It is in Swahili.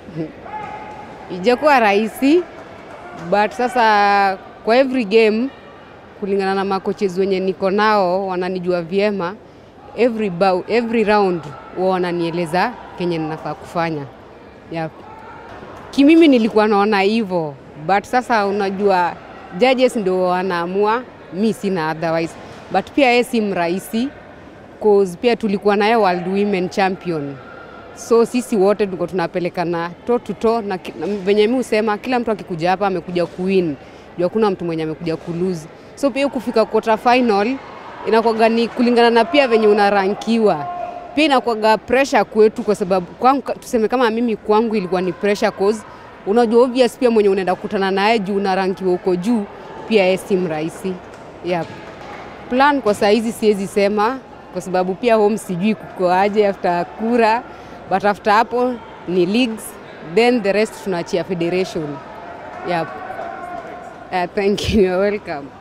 ijakuwa rahisi but sasa kwa every game kulingana na makoches wenye niko nao wananijua vyema every, bout, every round huwa wananieleza kenye ninafaa kufanya yep. Kimimi nilikuwa naona hivyo but sasa unajua judges ndio wanaamua, mi sina otherwise, but pia yeye si mrahisi cause pia tulikuwa naye World Women Champion, so sisi wote tuko tunapelekana to to to, na ki- na venye mi husema kila mtu akikuja hapa amekuja kuwin, juu hakuna mtu mwenye amekuja kulose. So pia kufika quarter final inakuwaga ni kulingana na pia venye unarankiwa pia inakuwaga pressure kwetu, kwa sababu kwangu, tuseme kama mimi kwangu ilikuwa ni pressure cause unajua obvious pia mwenye unaenda kukutana naye juu unarankiwa huko juu, pia yeye si mrahisi yep. Plan kwa saa hizi siwezi sema kwa sababu pia home sijui kuko aje after kura, but after hapo ni leagues then the rest tunaachia federation. Yep. Uh, thank you. You're welcome.